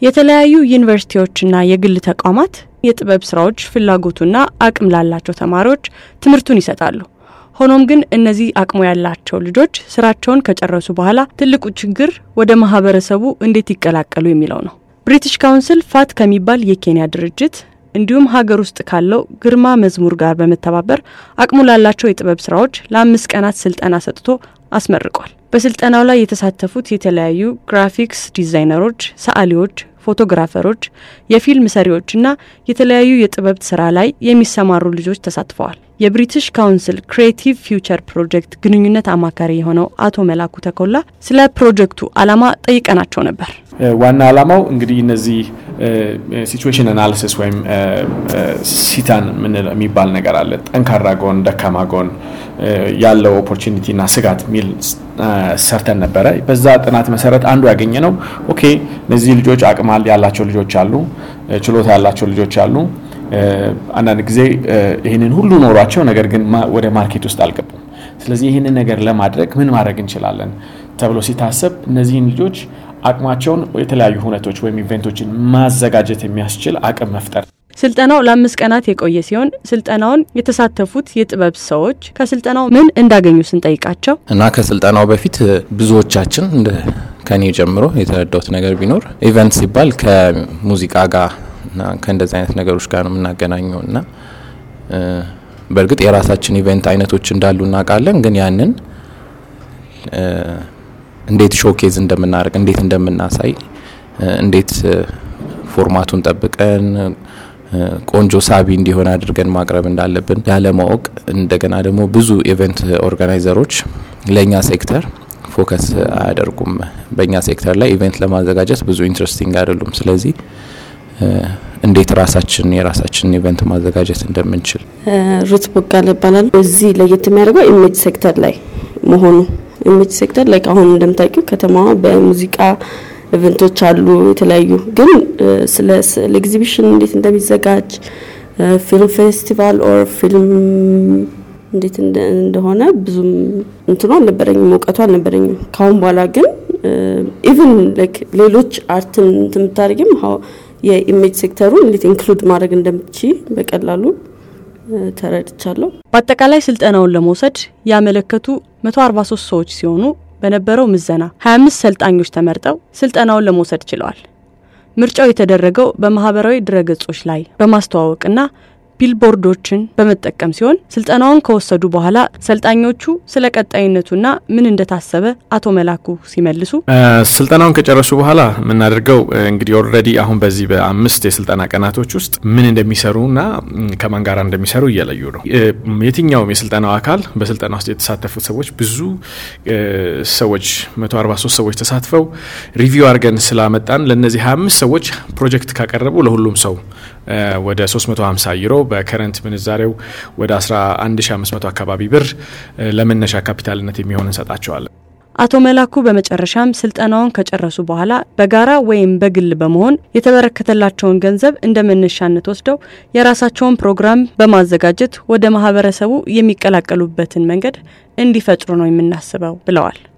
የተለያዩ ዩኒቨርሲቲዎችና የግል ተቋማት የጥበብ ስራዎች ፍላጎቱና አቅም ላላቸው ተማሪዎች ትምህርቱን ይሰጣሉ። ሆኖም ግን እነዚህ አቅሙ ያላቸው ልጆች ስራቸውን ከጨረሱ በኋላ ትልቁ ችግር ወደ ማህበረሰቡ እንዴት ይቀላቀሉ የሚለው ነው። ብሪቲሽ ካውንስል ፋት ከሚባል የኬንያ ድርጅት እንዲሁም ሀገር ውስጥ ካለው ግርማ መዝሙር ጋር በመተባበር አቅሙ ላላቸው የጥበብ ስራዎች ለአምስት ቀናት ስልጠና ሰጥቶ አስመርቋል። በስልጠናው ላይ የተሳተፉት የተለያዩ ግራፊክስ ዲዛይነሮች፣ ሰዓሊዎች፣ ፎቶግራፈሮች፣ የፊልም ሰሪዎችና የተለያዩ የጥበብ ስራ ላይ የሚሰማሩ ልጆች ተሳትፈዋል። የብሪቲሽ ካውንስል ክሪኤቲቭ ፊውቸር ፕሮጀክት ግንኙነት አማካሪ የሆነው አቶ መላኩ ተኮላ ስለ ፕሮጀክቱ ዓላማ ጠይቀናቸው ነበር። ዋና ዓላማው እንግዲህ እነዚህ ሲቹዌሽን አናሊሲስ ወይም ሲታን የሚባል ነገር አለ። ጠንካራ ጎን፣ ደካማ ጎን ያለው ኦፖርቹኒቲ እና ስጋት የሚል ሰርተን ነበረ። በዛ ጥናት መሰረት አንዱ ያገኘ ነው ኦኬ እነዚህ ልጆች አቅማል ያላቸው ልጆች አሉ፣ ችሎታ ያላቸው ልጆች አሉ። አንዳንድ ጊዜ ይህንን ሁሉ ኖሯቸው ነገር ግን ወደ ማርኬት ውስጥ አልገቡም። ስለዚህ ይህንን ነገር ለማድረግ ምን ማድረግ እንችላለን ተብሎ ሲታሰብ እነዚህን ልጆች አቅማቸውን የተለያዩ ሁነቶች ወይም ኢቨንቶችን ማዘጋጀት የሚያስችል አቅም መፍጠር። ስልጠናው ለአምስት ቀናት የቆየ ሲሆን ስልጠናውን የተሳተፉት የጥበብ ሰዎች ከስልጠናው ምን እንዳገኙ ስንጠይቃቸው እና ከስልጠናው በፊት ብዙዎቻችን ከኔ ጀምሮ የተረዳሁት ነገር ቢኖር ኢቨንት ሲባል ከሙዚቃ ጋር እና ከእንደዚህ አይነት ነገሮች ጋር ነው የምናገናኘው እና በእርግጥ የራሳችን ኢቨንት አይነቶች እንዳሉ እናውቃለን። ግን ያንን እንዴት ሾኬዝ እንደምናደርግ እንዴት እንደምናሳይ እንዴት ፎርማቱን ጠብቀን ቆንጆ ሳቢ እንዲሆን አድርገን ማቅረብ እንዳለብን ያለማወቅ እንደገና ደግሞ ብዙ ኢቨንት ኦርጋናይዘሮች ለእኛ ሴክተር ፎከስ አያደርጉም። በእኛ ሴክተር ላይ ኢቨንት ለማዘጋጀት ብዙ ኢንትረስቲንግ አይደሉም። ስለዚህ እንዴት ራሳችን የራሳችንን ኢቨንት ማዘጋጀት እንደምንችል ሩት ቦጋለ ይባላል። እዚህ ለየት የሚያደርገው ኢሜጅ ሴክተር ላይ መሆኑ ኢሜጅ ሴክተር ላይ አሁን እንደምታውቂው ከተማዋ በሙዚቃ ኢቨንቶች አሉ የተለያዩ ግን ስለ ስዕል ኤግዚቢሽን እንዴት እንደሚዘጋጅ ፊልም ፌስቲቫል ኦር ፊልም እንዴት እንደሆነ ብዙም እንትኑ አልነበረኝም፣ እውቀቱ አልነበረኝም። ካሁን በኋላ ግን ኢቭን ሌሎች አርትን እንትን የምታደርጊም የኢሜጅ ሴክተሩን እንዴት ኢንክሉድ ማድረግ እንደምትች በቀላሉ ተረድቻለሁ። በአጠቃላይ ስልጠናውን ለመውሰድ ያመለከቱ 143 ሰዎች ሲሆኑ በነበረው ምዘና 25 ሰልጣኞች ተመርጠው ስልጠናውን ለመውሰድ ችለዋል። ምርጫው የተደረገው በማህበራዊ ድረገጾች ላይ በማስተዋወቅና ቢልቦርዶችን በመጠቀም ሲሆን ስልጠናውን ከወሰዱ በኋላ ሰልጣኞቹ ስለ ቀጣይነቱና ምን እንደታሰበ አቶ መላኩ ሲመልሱ ስልጠናውን ከጨረሱ በኋላ የምናደርገው እንግዲህ ኦልሬዲ አሁን በዚህ በአምስት የስልጠና ቀናቶች ውስጥ ምን እንደሚሰሩና ከማን ጋር እንደሚሰሩ እየለዩ ነው። የትኛውም የስልጠናው አካል በስልጠና ውስጥ የተሳተፉት ሰዎች ብዙ ሰዎች 143 ሰዎች ተሳትፈው ሪቪው አድርገን ስላመጣን ለእነዚህ 25 ሰዎች ፕሮጀክት ካቀረቡ ለሁሉም ሰው ወደ 350 ዩሮ በከረንት ምንዛሬው ወደ 11500 አካባቢ ብር ለመነሻ ካፒታልነት የሚሆን እንሰጣቸዋለን። አቶ መላኩ በመጨረሻም ስልጠናውን ከጨረሱ በኋላ በጋራ ወይም በግል በመሆን የተበረከተላቸውን ገንዘብ እንደ መነሻነት ወስደው የራሳቸውን ፕሮግራም በማዘጋጀት ወደ ማህበረሰቡ የሚቀላቀሉበትን መንገድ እንዲፈጥሩ ነው የምናስበው ብለዋል።